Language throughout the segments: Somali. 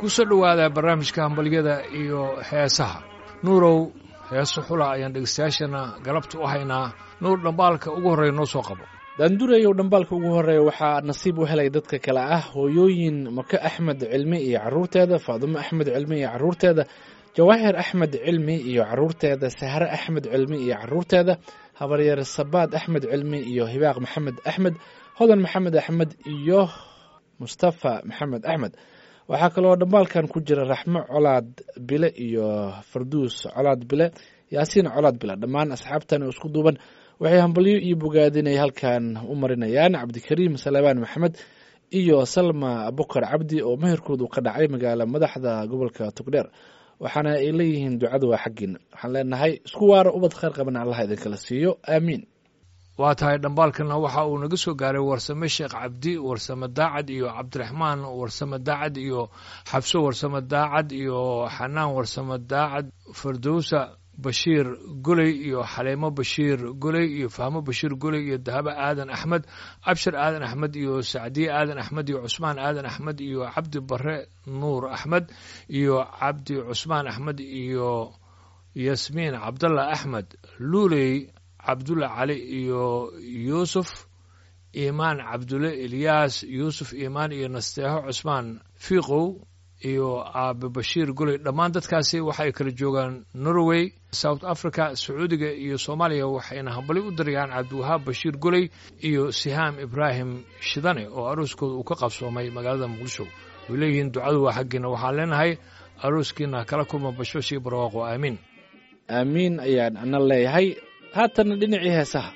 ku soo dhowaada barnaamijka hambalyada iyo heesaha nuurow heeso xula ayaan dhegeystayaashana galabta u haynaa nuur dhambaalka ugu horreeya noo soo qabo daandurayow dhambaalka ugu horreeya waxaa nasiib u helay dadka kale ah hooyooyin maka axmed cilmi iyo carruurteeda faadumo axmed cilmi iyo carruurteeda jawaahir axmed cilmi iyo carruurteeda sahre axmed cilmi iyo carruurteeda habaryar sabaad axmed cilmi iyo hibaaq maxamed axmed hodan maxamed axmed iyo mustafa maxamed axmed waxaa kaloo dhambaalkan ku jira raxmo colaad bile iyo farduus colaad bile yaasiin colaad bile dhammaan asxaabtan oo isku duuban waxay hambalyo iyo bogaadinay halkan u marinayaan cabdikariim salebaan maxamed iyo salma bukar cabdi oo meherkoodu ka dhacay magaala madaxda gobolka togdheer waxaana ay leeyihiin ducada waa xaggiina waxaan leenahay isku waara ubad khayr qabana allah idinkala siiyo aamiin waa tahay dhambaalkana waxa uu naga soo gaaray warsame sheekh cabdi warsame daacad iyo cabdiraxmaan warsame daacad iyo xabso warsame daacad iyo xanaan warsame daacad fardowsa bashiir goley iyo xaleemo bashiir goley iyo fahmo bashiir goley iyo dahabo aadan axmed abshir aadan axmed iyo sacdiye aadan axmed iyo cusmaan aadan axmed iyo cabdi bare nuur axmed iyo cabdi cusmaan axmed iyo yasmiin cabdallah axmed luuley cabdulla cali iyo yuusuf iimaan cabdulle ilyaas yuusuf iimaan iyo nasteexo cusmaan fiiqow iyo aabe bashiir goley dhammaan dadkaasi waxay kala joogaan norway south africa sacuudiga iyo soomaaliya waxayna hambali u darayaan cabdiwahaab bashiir goley iyo sihaam ibraahim shidane oo arooskooda uu ka qabsoomay magaalada muqdisho way leeyihiin ducadu waa xaggiina waxaan leenahay arooskiina kala kulma bashbashii barwaaqo aamiin aamiin ayaan ana leeyahay haatanna dhinacii heesaha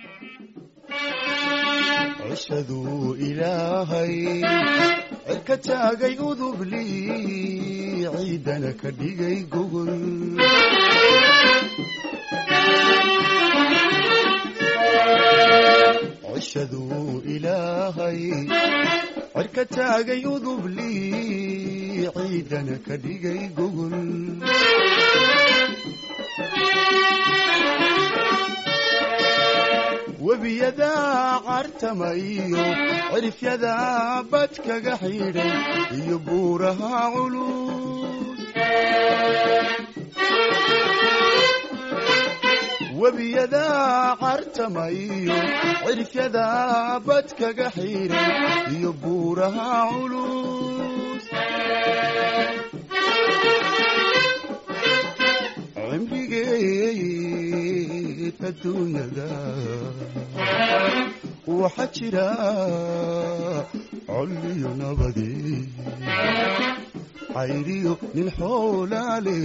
cishaduu ilaahay cirka taagay udubli ciidana ka dhigay gogol cishaduu ilaahay cirka taagay udubli ciidana ka dhigay gogol webiyadaa cartama iyo cirifyadaa bad kaga xidhay iyo buuraha culus webiyadaa cartama iyo cirifyadaa bad kaga xidhay iyo buuraha culus cimrigeed adduunyada waxaa jira colliyo nabadi cayriyo nin xoolaale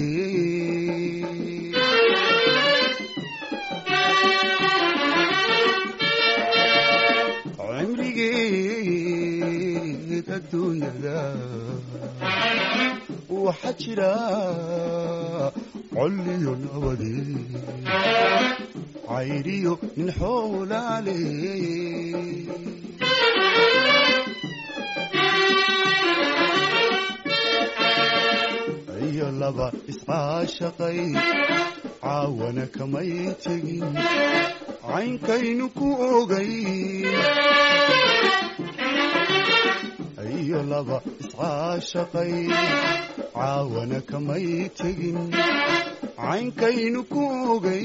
cimrigeed adduunyada waxaa jira colliyo nabadi cayriyo nin xoolaale iyo laba iscaashaqay caawana kamay tegin caynkaynu ku ogay iyo laba iscaashaqay caawana kamay tegin caynkaynu ku ogay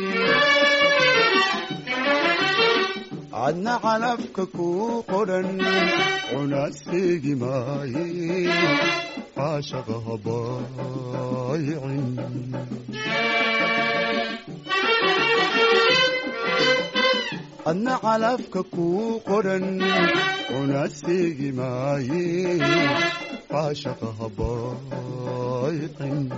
adna calafka ku qodhan cunaasfeegi maaye caashaqa habaayicin adna calafka ku qodhan cunaasfeegi maaye caashaqa habaayicin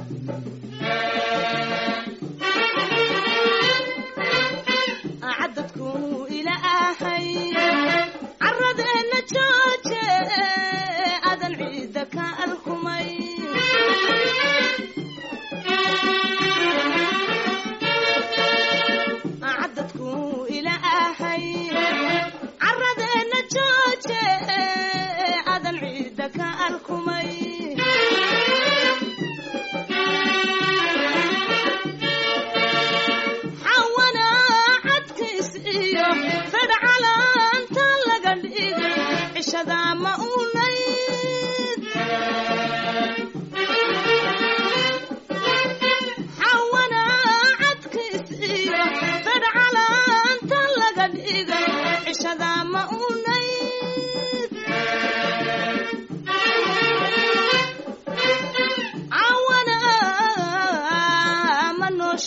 cadadku ilaahay caradeenna jooje adan ciidda ka alkumay cadadku ilaahay caradeenna jooje adan ciidda ka alkumay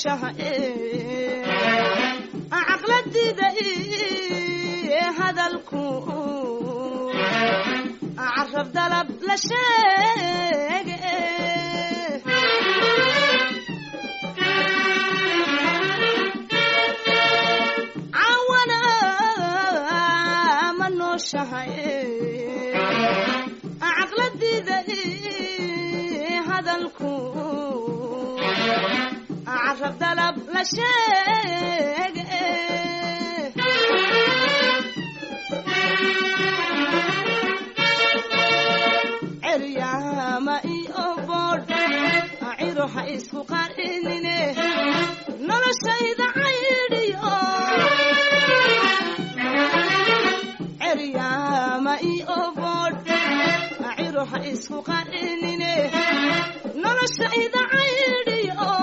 nooshahay caqladida hadalku carab dalab la sheege cawana ma nooshahay caqladida hadalku carab dalab la sheege ceryaama iyo boodh ciro ha isku qarinine noloshayda caydhiyo ceryaama iyo boodh ciro ha isku qarinine noloshayda caydhiyo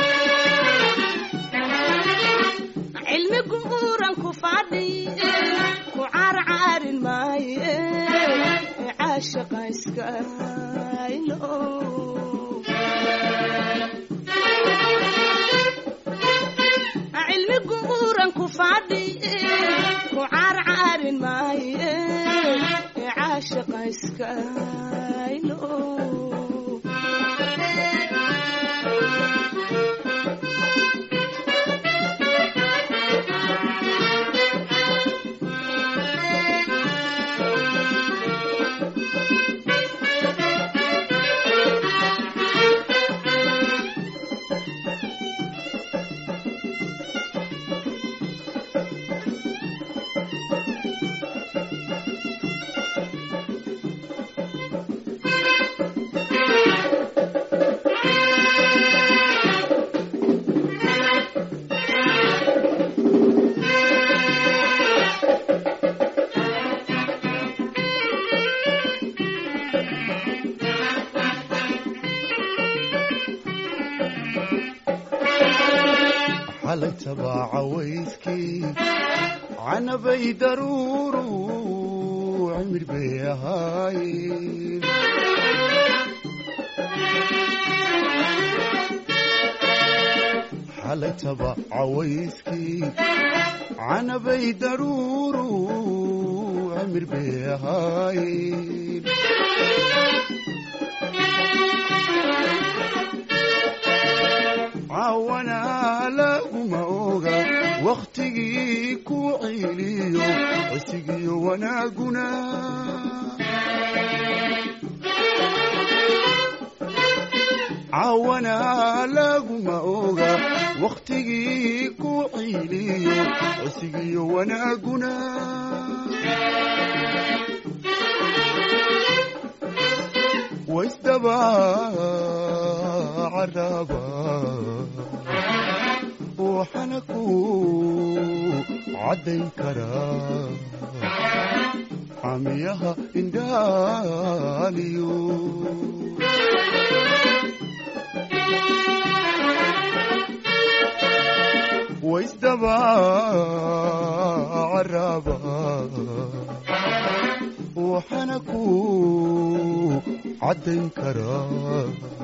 cilmi guuran ku fadhi ku caarcaarin maaye caashaqa iskaylo cilmi guuran ku fadhi ku caarcaarin maaye caashaqa iskaylo xalay tabaaca wayskii canabay daruuru cimir bay ahaayeen xalay tabaaca wayskii canabay daruuru cimir bay ahaayeen caawana laguma oga wakhtigii ku ciiliyo cisigiyo wanaaguna caawana laguma oga wakhtigii ku ciiliyo cisigiyo wanaaguna waisdaba caraba waxana ku caddayn karaa camiyaha indhaaliyo waisdaba caraba waxana ku caddayn karaa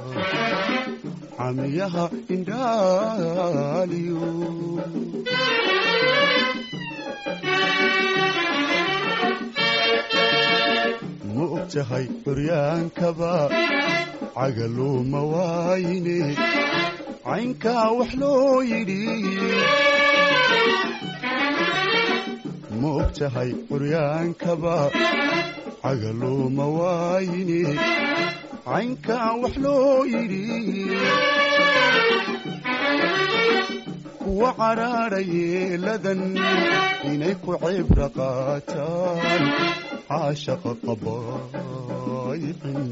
camiyaha indhaaliyo ma og tahay curyaankaba cagaluuma waayine caynkaa wax loo yidhi ma og tahay curyaankaba cagaluuma waayine caynkaa wax loo yidhi kuwa cadhaadha yeeladan inay ku cibra qaataan caashaqa qabaayicin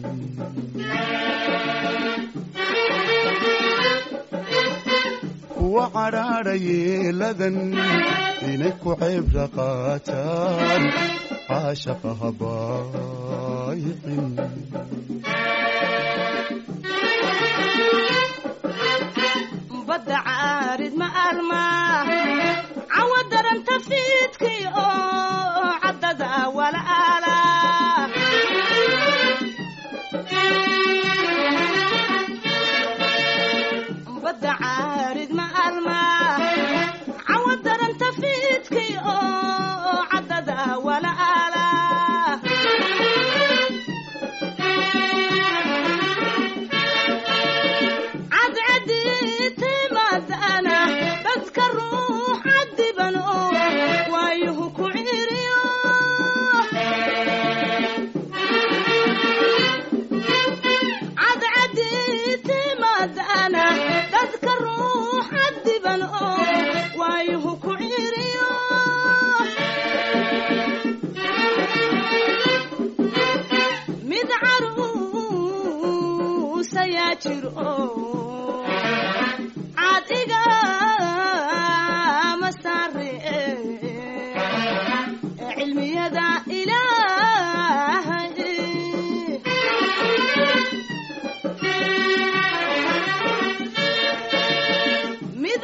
kuwa cadhaadha yeeladan inay ku cibra qaataan caashaqa habaayicin badda caarid ma arma cawa daranta fiidkii oo caddada walaala badda caarid ma sayaa jiro caadiga ma saare cilmiyada ilaahay mid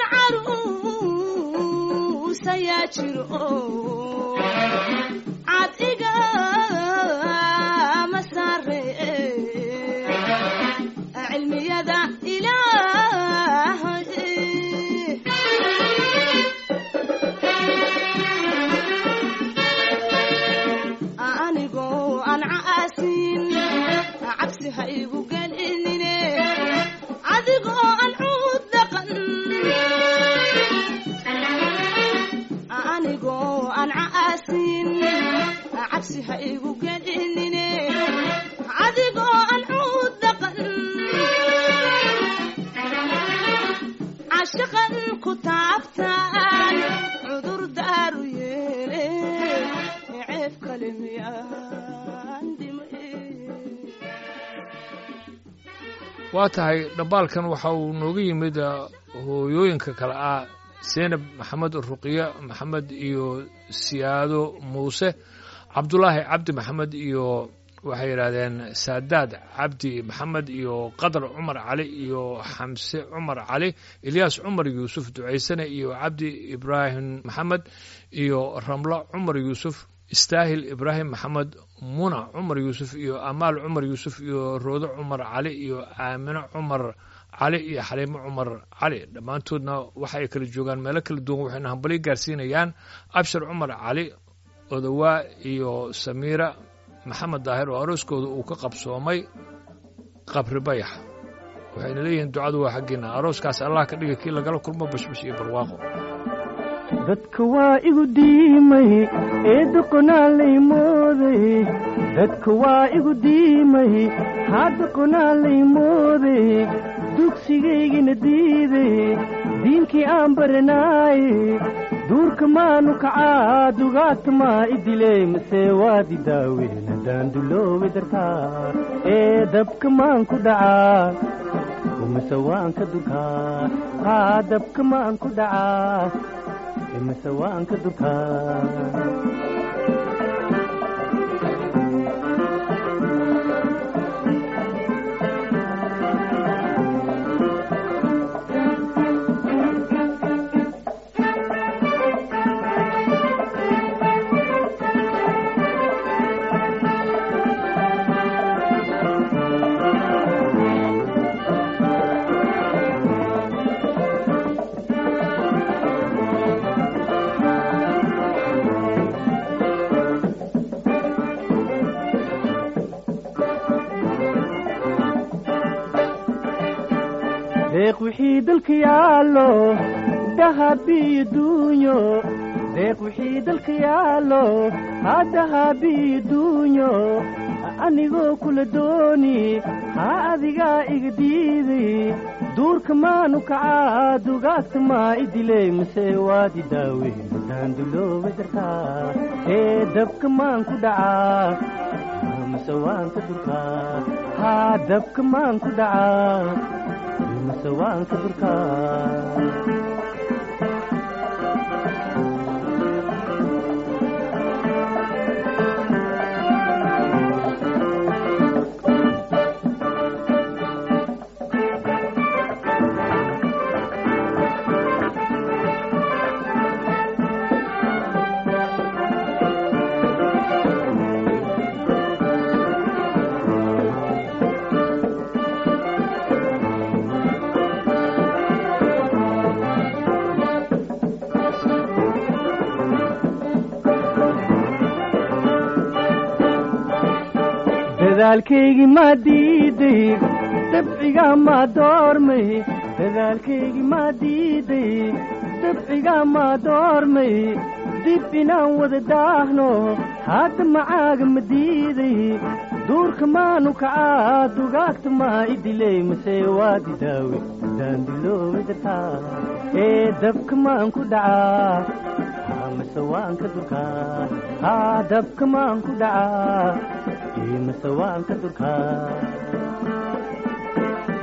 caruus ayaa jiro cadiga ma saare cilmiyada ilaahay anigoo aan caasin cabsi ha igu gelinine adigoo aan cuud dhaqan anigoo aan caasin cabsi ha igu gelinine adigoo aan cuud dhaqan cashaqan ku taabtaan cudur daaru yeele ceeb kale miyaan dhimay waa tahay dhambaalkan waxa uu nooga yimid uh, hooyooyinka kale ah seenab maxamed ruqiya maxamed iyo siyaado muuse cabdulaahi cabdi maxamed iyo waxay yidhaahdeen saadaad cabdi maxamed iyo qadar cumar cali iyo xamse cumar cali ilyaas cumar yuusuf ducaysane iyo cabdi ibraahim maxamed iyo ramlo cumar yuusuf istaahil ibraahim maxamed muna cumar yuusuf iyo amaal cumar yuusuf iyo roodo cumar cali iyo aamino cumar cali iyo xaliimo cumar cali dhammaantoodna waxa ay kala joogaan meelo kala duwan waxayna hambalyo gaarsiinayaan abshir cumar cali odowaa iyo samiira maxamed daahir oo arooskooda uu ka qabsoomay qabri bayax waxayna leeyihiin ducadu waa xaggiina arooskaas allah ka dhiga kii lagala kulmo bashbash iyo barwaaqo dadka waa igu diimay ee doqonaa lay mooday dadka waa igu diimay haa doqonaa lay mooday dugsigaygina diiday diinkii aan baranaaye duurka maanu kacaa dugaagta maa idiley mase waad idaaween haddaan duloobi dartaa ee dabka maan ku dhacaa mase waan ka durkaa haa dabka maan ku dhacaa mase waan ka durkaa deeq wixii dalka yaallo dahabiyo duunyo deeq wixii dalka yaallo haa dahabiyo duunyo anigoo kula dooni haa adigaa iga diiday duurka maanu kacaa dugaagta maa idiley mase waad idaaweyn haddaan dulooba dartaa ee dabka maan ku dhacaa mase waan ka durkaa haa dabka maan ku dhacaa mase waan ka durkaa dadaalkaygii maa diiday dabcigaa maa doormay dadaalkaygii maa diiday dabcigaa maa doormay dib inaan wada daahno hadda macaaga ma diiday duurka maanu kacaa dugaagta maa idiley mase waad idaawe haddaan dilooba dartaa ee dabka maan ku dhacaa mase waan ka durkaa haa dabka maan ku dhacaa mase waan ka durkaa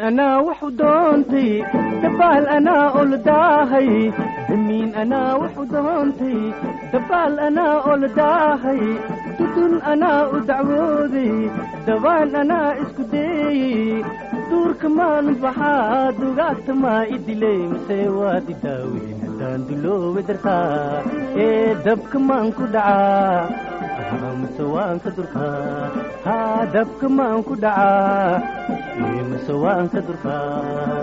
anaa waxu doontay dabaal anaa oladaahay damiin anaa waxu doontay dabaal anaa oladaahay dudun anaa u dacwooday dabaan anaa isku deeyey duurka maan baxaa dugaagta maa i dilay mase waad i daaweyn haddaan duloowe dartaa ee dabka maan ku dhacaa mase waan ka durkaa haa dabka maan ku dhacaa ee mase waan ka durkaa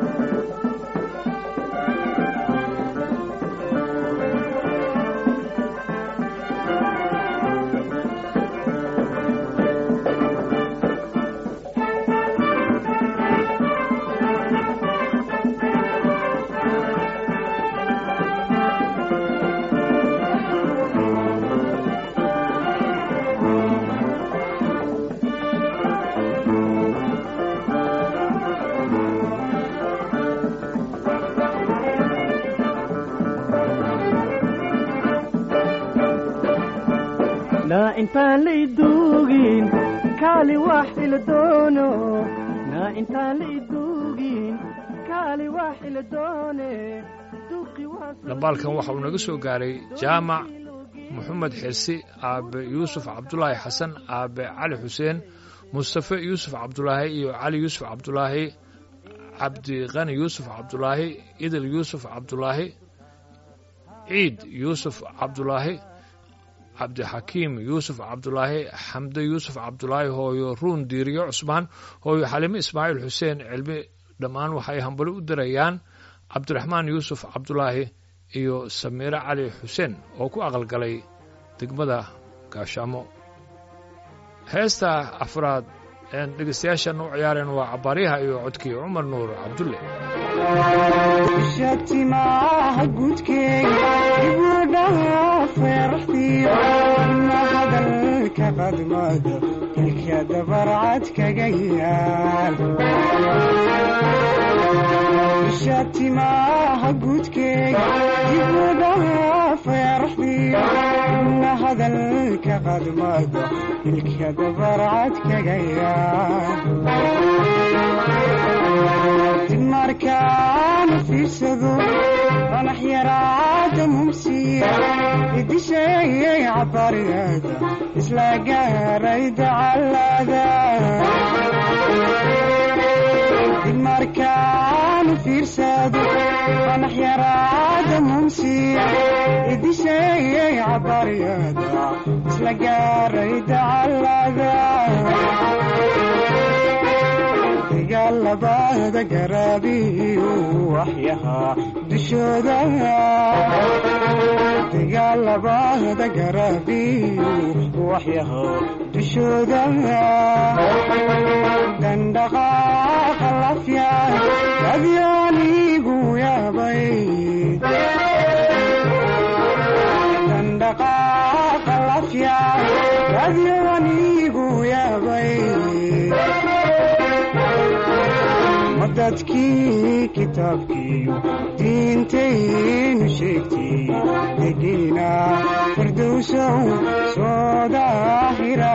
naa intaan la iduugin kaali wax ila doono naa intaan la iduugin kaali wax ila doone duqi waa soo dhambaalkan waxa uu naga soo gaaray jaamac moxamed xirsi aabe yuusuf cabdulaahi xasan aabe cali xuseen mustafe yuusuf cabdulaahi iyo cali yuusuf cabdulaahi cabdiqani yuusuf cabdulaahi idil yuusuf cabdulaahi ciid yuusuf cabdulaahi cabdixakiim yuusuf cabdulaahi xamde yuusuf cabdulaahi hooyo ruun diiriyo cusmaan hooyo xalime ismaaciil xuseen cilmi dhammaan waxay hambali u dirayaan cabdiraxmaan yuusuf cabdulaahi iyo samiire cali xuseen oo ku aqalgalay degmada gaashaamo heesta afraad een dhegaystayaashan u ciyaareen waa cabaaryaha iyo codkii cumar nuur cabdulle shatimaha guudkeega ibudhaha feeraxdiyo ina hadalka qadmada ilka dabarcad kaga yaal shatimaha guudkeega ibudhaha feeraxdiyo ina hadalka qadmada ilka dabarcad kaga yaal markaan fiirsado qanax yaraada mumsiya idisheeyay cabariyada isla gaaray dacalada markaan fiirsado qanax yaraada mumsiya idisheeyay cabariyada isla gaaray dacalada dagaalabada garaabiyu waxyahaa dushooda dagaalabada garaabiyu waxyahaa dushooda dandhaqaaqa lafya adyaanigu yaabay dandhaqaaqa lafya adyaanigu yaabay dadkii kitaabkiiyo diintaynu sheegtay degiina firdowsow soo daahira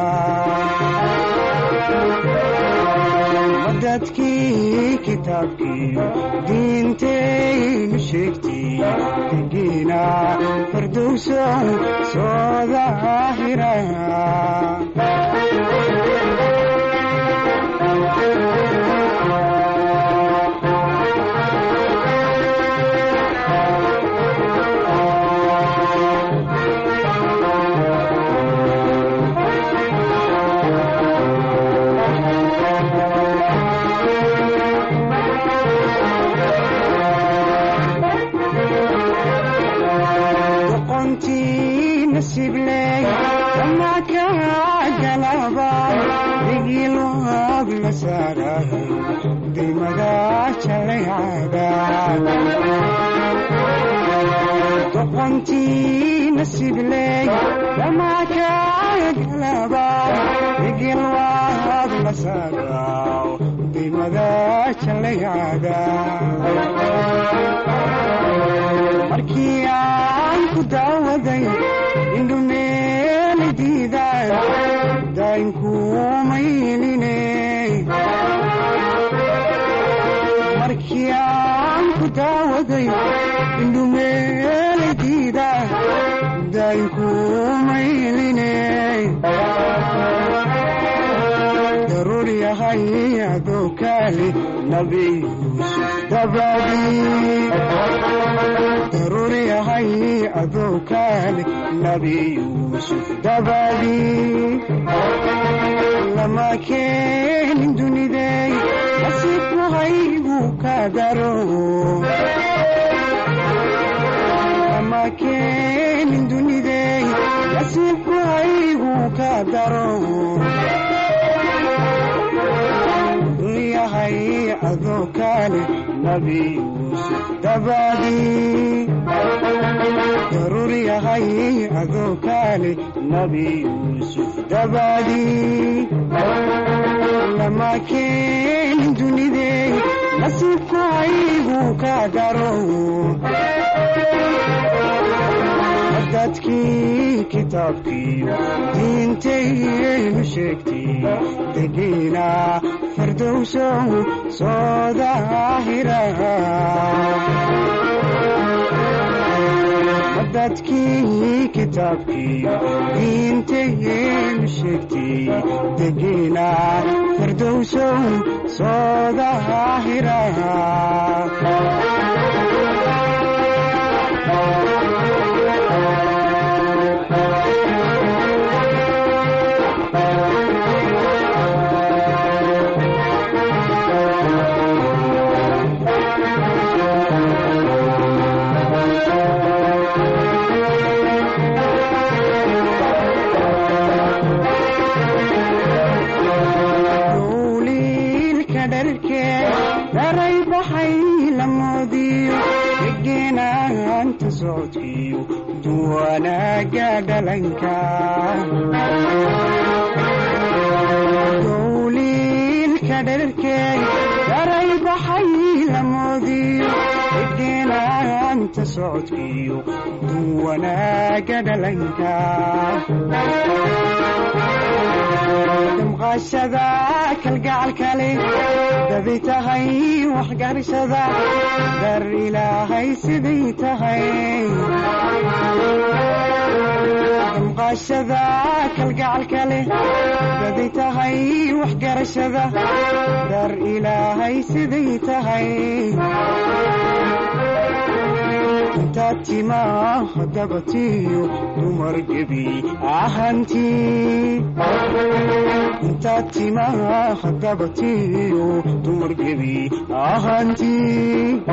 dadkii kitaabkiiyo diintaynu sheegtay degiina firdowsow soo daahira nasibley kama kaa galaba digiloab la saarahay dimada jalaycada doqontii nasibley kama kaa galaba digiloab la saaraw dimada jalaycada markii aan ku daawaday indhumeeli diidaay daynkuumayline yahay adoo kaale nabi yuusuf dabadii daruur yahay adoo kaale nabi yuusuf dabadii lama keenin dunidey nasiibku haygu ka daro lama keenin dunidey nasiibku haygu ka daro yahay adoo kaale nabi yuusuf dabadii daruur yahay adoo kaale nabi yuusuf dabadii lama keenin dunidey nasiibku haygu ka daro dadkii kitaabkiiyo diintaynu sheegtay degiina fardowsow soo daahira dadkii kitaabkiiyo diintaynu sheegtay degiina fardowsow soo daahira duuliilka dharkee daray baxay la moodiyo dhegeenaanta socodkiyo duwanaaga dhalanka duuliilka dharkee daray baxay la moodiyo dhegeenaanta socodkiyo duwanaaga dhalanka damqashada kalgacalkale dabi tahay waxgarashada dar ilaahay siday tahay damqashada kalgacalkale dabi tahay waxgarashada dar ilaahay siday tahay intaad timaha dabatiyo dumar gebi ahantii intaad timaha dabatiyo dumar gebi ahantii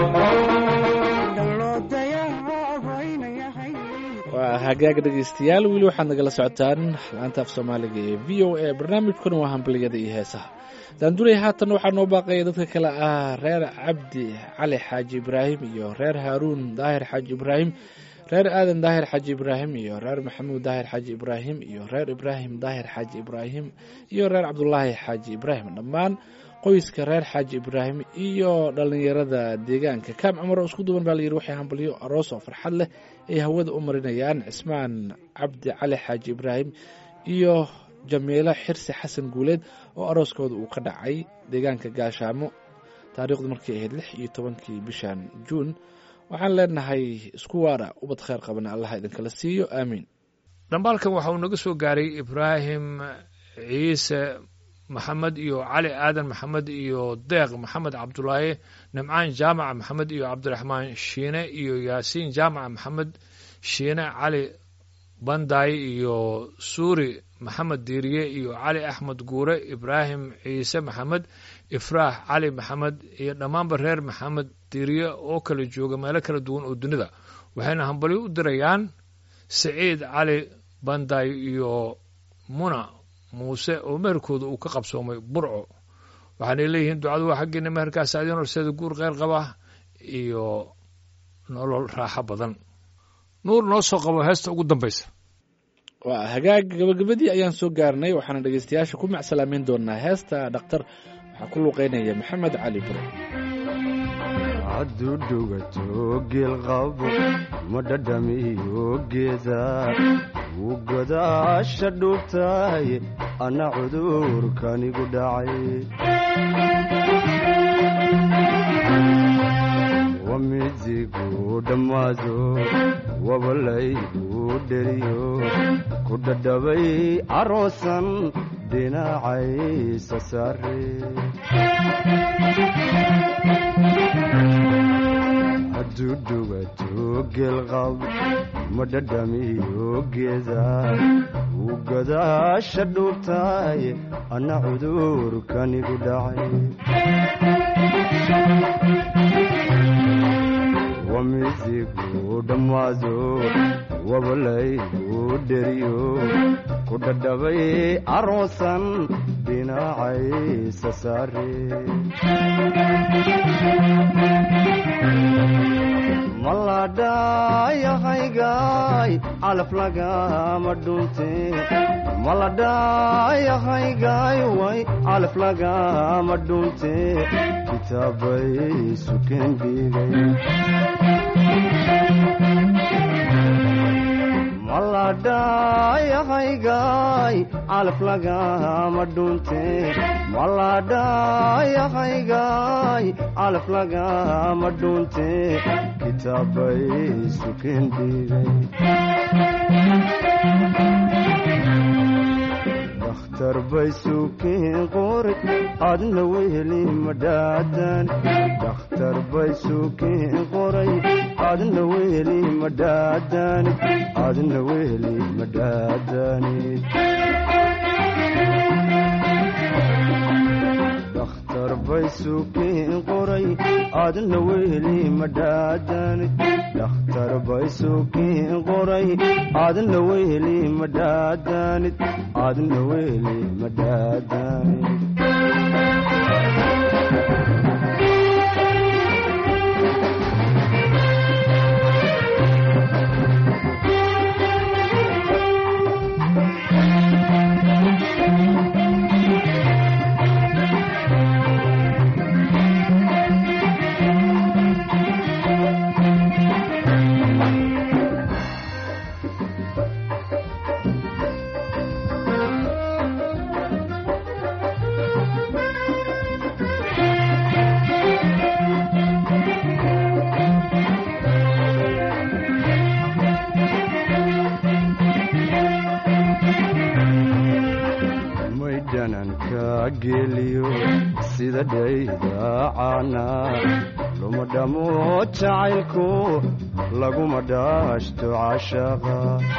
dhaloodayabaynayahay waa hagaag dhegaystayaal weli waxaad nagala socotaan laanta af soomaaliga ee v o a barnaamijkuna waa hambaliyada iyo heesaha daanduley haatan waxaa noo baaqaya dadka kale ah reer cabdi cali xaaji ibraahim iyo reer haaruun daahir xaaji ibraahim reer aadan daahir xaaji ibraahim iyo reer maxamuud daahir xaaji ibraahim iyo reer ibraahim daahir xaaji ibraahim iyo reer cabdulaahi xaaji ibraahim dhammaan qoyska reer xaaji ibraahim iyo dhallinyarada deegaanka kaam cumar oo isku duwan baa layidhi waxay hambalyo aroos oo farxad leh ay hawada u marinayaan cismaan cabdi cali xaaji ibraahim iyo jamiilo xirsi xasan guuleed oo arooskooda uu ka dhacay deegaanka gaashaamo taariikhdu markay ahayd lix iyo tobankii bishan juun waxaan leenahay isku waara ubad kheyr qabana allah idinkala siiyo aamiin dhambaalkan waxa uu naga soo gaaray ibraahim ciise maxamed iyo cali aadan maxamed iyo deeq maxamed cabdulaahi nimcaan jaamaca maxamed iyo cabdiraxmaan shiine iyo yaasiin jaamaca maxamed shiine cali bandaay iyo suuri maxamed diiriye iyo cali axmed guure ibraahim ciise maxamed ifraax cali maxamed iyo dhammaanba reer maxamed diiriye oo kala jooga meelo kala duwan oo dunida waxayna hambalyo u dirayaan siciid cali bandaay iyo muna muuse oo meherkooda uu ka qabsoomay burco waxaanay leeyihiin ducadu waa xaggeena meherkaas adiin horseeda guur kheyr qaba iyo nolol raaxo badan nuur noo soo qabo heesta ugu dambaysa waa hagaag gabagabadii ayaan soo gaarnay waxaana dhegaystayaasha ku macsalaameyn doonaa heesta dhakhtar waxaa ku luuqeynaya maxamed cali bure hadduu dhugato geelqabo ma dhadhamiyo geeda wuu godaasha dhuubtahay anna cudurkanigu dhacay wamidigu dhammaado wabalaygu dheriyo ku dhadhabay aroosan dhinacaysa saare hadduu dhugato geelqab ma dhadhamiyo geeda wuu gadaasha dhuubtaaye anna cudurkanigu dhacay wamizigu dhammaado wabalaygu dheriyo ku dhadhabay aroosan dhinacaysa saare maladhayahaygaay calaf lagama dhunte maladhayahaygaay way calaf lagama dhunte kitaabay sukeen dhiigay maladhayahaygaay calaf lagama dhunte maladhayahaygaay calaf lagama dhunte kitaabay sukeen dhiigay dakhtar bay sukeen qori adna weheli madhaadan dakhtar bay sukeen qoray adna weheli madhaadanid adna weheli madhaadanid dakhtar bay sukeen qoray adna weheli madhaadanid dakhtar bay sukeen qoray adna weheli madhaadanid adna weheli madhaadanid maydhananka geliyo sida dhaydaacana luma dhamo jacaylku laguma dhaashto cashaqa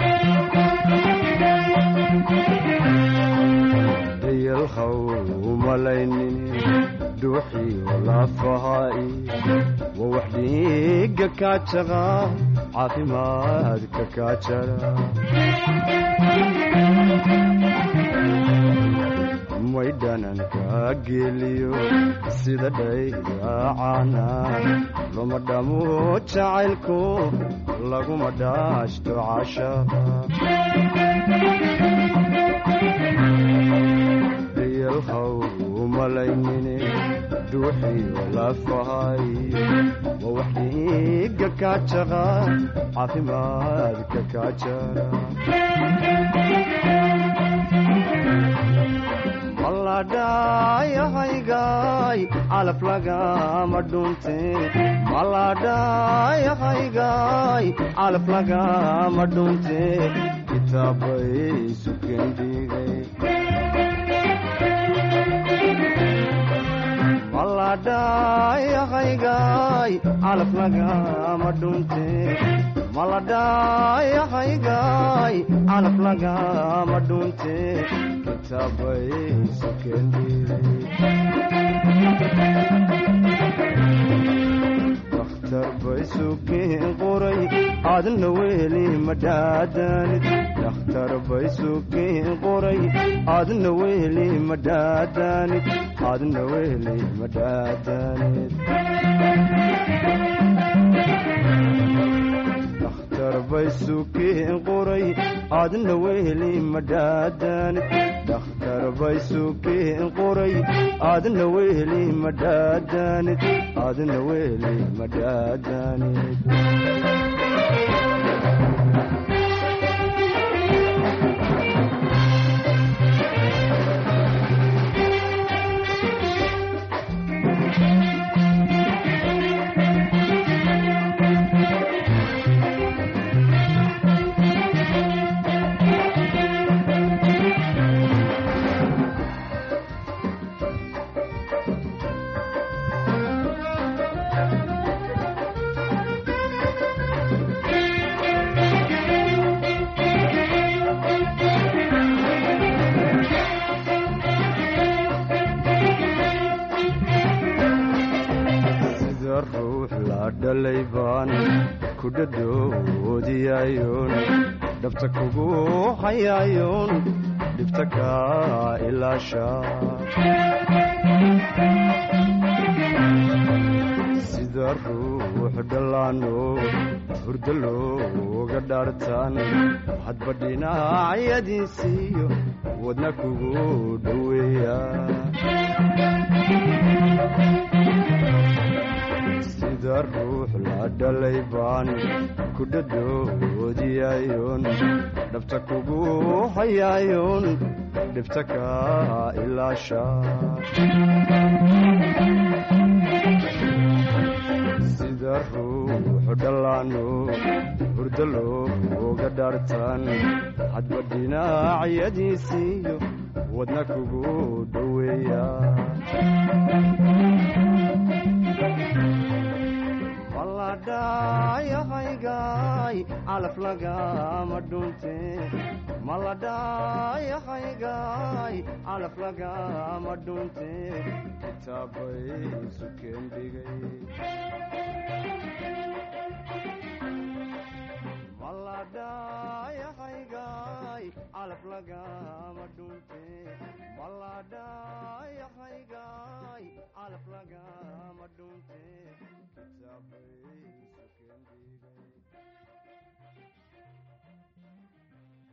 dayalhaw umalaynin dhuuxiyo lafahaai waa wax dhiiga kaajaqa caafimaadka kaajara maydhananka geliyo sida dhaydaacana luma dhamo jacaylku laguma dhaashto cashaqa dayalhaw umalaynine dhuuxiyo lafahay waa wax dhiiga kaajaqa caafimaadka kaajara maladhayahaygaay calaf lagama dhunte maladhayahaygaay calaf lagama dhunte kitaabay sukeen dhiigay maladhayahaygaay calaf lagama dhunte maladhayahaygaay calaf lagama dhunte kitaabay sukeen dhiigay dakhtar bay sukeen qoray adna weheli madhaadanid dakhtar bay sukeen qoray adna weheli madhaadanid adna weheli madhaadanid dakhtar bay sukeen qoray adna weheli madhaadanid dakhtar bay sukeen qoray adna weheli madhaadanid adna weheli madhaadanid ku dhadhoodiyayoon dhabta kugu hayayoon dhibta ka ilaasha sida ruux dhallaano hurdo looga dhaartaan hadba dhinacyadiisiiyo wadna kugu dhoweeya sida ruux la dhalay baan ku dhadhoodiyayoon dhabta kugu hayayoon dhibta ka ilaasha sida ruux dhallaano hurdo looga dhaartaan hadba dhinacyadiisiiyo wadna kugu dhoweeya maladhayahaygaay calaf lagama dhunte maladhayahaygaay calaf lagama dhunte kitaabay sukeen dhigay maladhayahaygaay calaf lagama dhunte maladhayahaygaay calaf lagama dhunte kitaabay sukeen dhigay